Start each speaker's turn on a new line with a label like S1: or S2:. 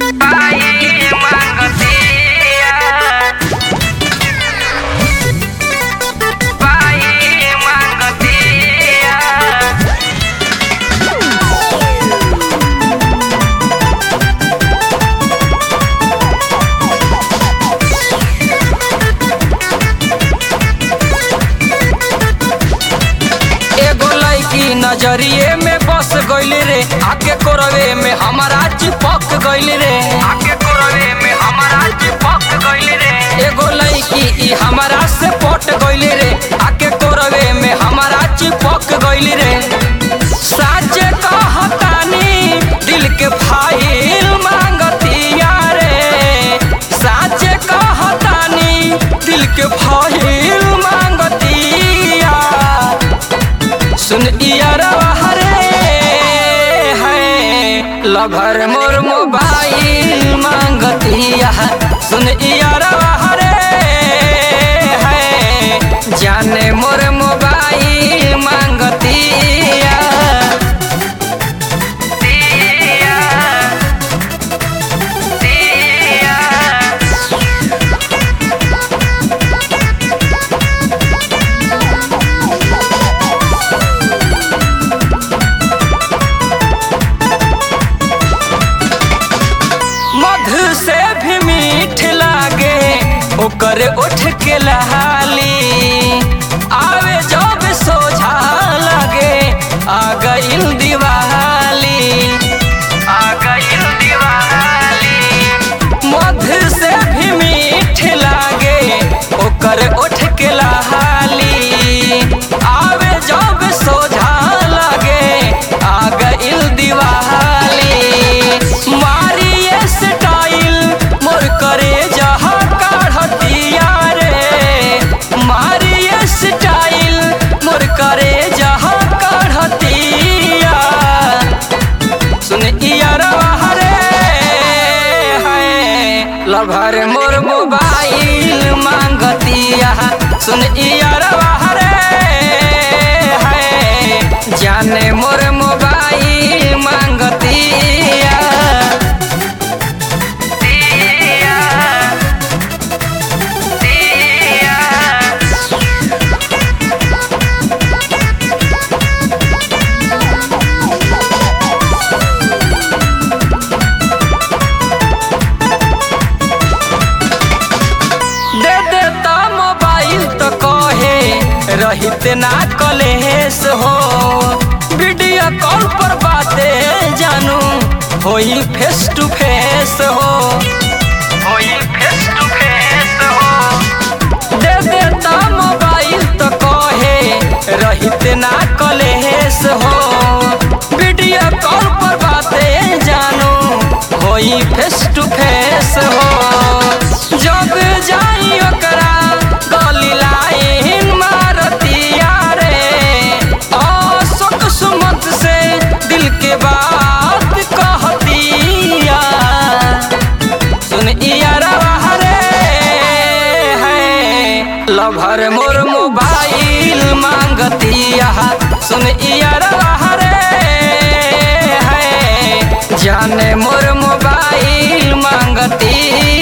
S1: Ay, mangosía. Ay, mangosía.
S2: एगो लड़की नजरिए में बस गइल रे आके कोरवे में हमारा चिपक गइल रे
S1: आके कोरवे में हमारा चिपक गइल रे
S2: एगो लड़की ई हमारा से पट गइल रे आके कोरवे में हमारा चिपक गइल रे साचे कहतानी दिल के फाइल मांगतिया रे साचे कहतानी दिल के फाइल मांगतिया सुन इयरवा हरे है लभर मोर मोबाइल मांगतिया सुन इयरवा हरे है जाने मोर मोबाइल मांगतिया
S1: दिया दिया
S2: मधु से भी मीठ लागे ओकर उठ के लहाली आवे जब सोझा लागे आ गइल दिवाली
S1: आ गइल दिवाली
S2: मधु से भी मीठ लागे ओकर उठ के लहाली आवे जब सोझा लागे आ गइल दिवाली मारिए स्टाइल मोर करे जहा काढ़तिया रे मारिए स्टाइल मोर करे जहा काढ़तिया सुन इयरवा हरे है लभर मोर मोबाइल मांगतिया सुन इयरवा हरे है जाने मोर मोबाइल मांगतिया
S1: दिया दिया
S2: दे देता मोबाइल तो कहे रहित ना कलेस हो वीडियो कॉल पर बातें जानू होई फेस टू फेस हो
S1: होई फेस टू फेस हो
S2: दे देता मोबाइल तो कहे रहित ना कलेस हो वीडियो कॉल पर बातें जानू होई फेस टू फेस हो जब जाई ओकरा गली लाइन मारतिया रे अशोक सुमत से दिल के बात कहतिया सुन इयरवा हरे है लभर मोर मोबाइल मांगतिया सुन इयरवा हरे है जाने मोर मोबाइल मांगतिया